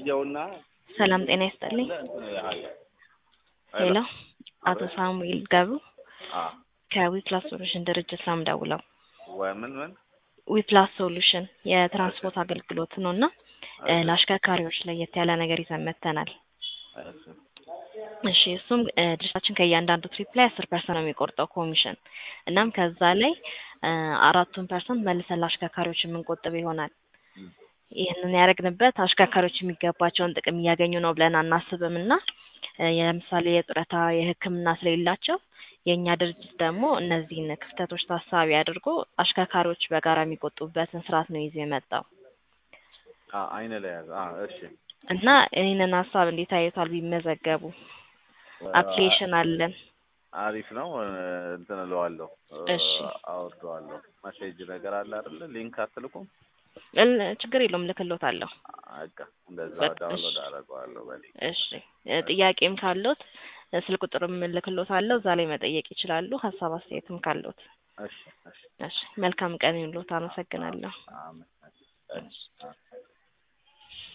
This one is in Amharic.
ቆየውና ሰላም ጤና ይስጥልኝ። ሄሎ አቶ ሳሙኤል ገብሩ ከዊፕላስ ሶሉሽን ድርጅት ነው የምደውለው። ወምን ምን ዊፕላስ ሶሉሽን የትራንስፖርት አገልግሎት ነው እና እ ለአሽከርካሪዎች ለየት ያለ ነገር ይዘን መጥተናል። እሺ እሱም እ ድርጅታችን ከእያንዳንዱ ትሪፕ ላይ አስር ፐርሰንት ነው የሚቆርጠው ኮሚሽን። እናም ከዛ ላይ እ አራቱን ፐርሰንት መልሰን ለአሽከርካሪዎች የምንቆጥብ ይሆናል። ይህንን ያደረግንበት አሽከርካሪዎች የሚገባቸውን ጥቅም እያገኙ ነው ብለን አናስብም እና እ ለምሳሌ የጡረታ የሕክምና ስለሌላቸው የእኛ ድርጅት ደግሞ እነዚህን ክፍተቶች ታሳቢ አድርጎ አሽከርካሪዎች በጋራ የሚቆጥቡበትን ስርዓት ነው ይዞ የመጣው አይነ ላይ ያዘ። አ እሺ እና ይህንን ሀሳብ እንዴት አዩታል ቢመዘገቡ? አፕሊኬሽን አለን። አሪፍ ነው። እንትን እለዋለሁ እሺ። አወርደዋለሁ። መሴጅ ነገር አለ አይደለ? ሊንክ አትልኩም? እል ችግር የለውም ልክሎታለሁ። በቃ እንደዛ በቃ ዳውንሎድ እሺ። አደርገዋለሁ። በል እሺ እ ጥያቄም ካለዎት እ ስልክ ቁጥርም ልክሎታለሁ እዛ ላይ መጠየቅ ይችላሉ። ሀሳብ አስተያየትም ካለዎት። እሺ እሺ እሺ መልካም ቀን ይሁንልዎት። አመሰግናለሁ። አሜን። እሺ